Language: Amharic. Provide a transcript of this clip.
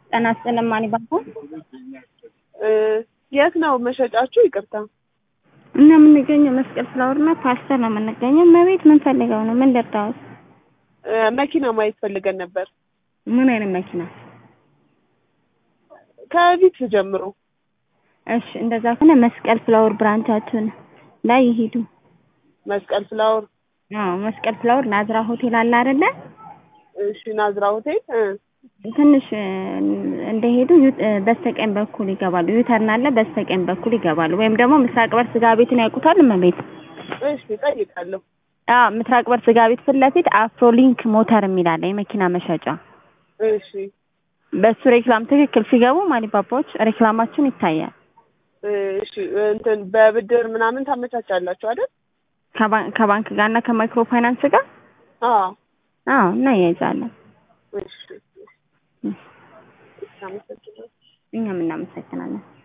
ጤና ይስጥልኝ ማን ይባላል? የት ነው መሸጫችሁ? ይቅርታ እኛ የምንገኘው መስቀል ፍላወር እና ፓስተር ነው የምንገኘው። መቤት ምን ፈልገው ነው? ምን ልርዳዎት? መኪና ማየት ፈልገን ነበር። ምን አይነት መኪና? ከቪት ጀምሮ። እሺ እንደዛ ከሆነ መስቀል ፍላወር ብራንቻችን ላይ ይሄዱ። መስቀል ፍላወር። አዎ መስቀል ፍላወር ናዝራ ሆቴል አለ አይደለ? እሺ ናዝራ ሆቴል እ ትንሽ እንደሄዱ በስተቀኝ በኩል ይገባሉ። ዩተርን አለ፣ በስተቀኝ በኩል ይገባሉ። ወይም ደግሞ ምስራቅ በር ስጋ ቤትን ያውቁታል? እመቤት እሺ እጠይቃለሁ። አዎ ምስራቅ በር ስጋ ቤት ፊት ለፊት አፍሮሊንክ ሞተር የሚል አለ፣ የመኪና መሸጫ። እሺ በሱ ሬክላም ትክክል ሲገቡ ማሊባባዎች ሬክላማችን ይታያል። እሺ እንትን በብድር ምናምን ታመቻቻላችሁ አይደል? ከባን- ከባንክ ጋር እና ከማይክሮ ፋይናንስ ጋር አዎ አዎ እናያይዛለን። እሺ አመሰግናለሁ። እኛም እናመሰግናለን።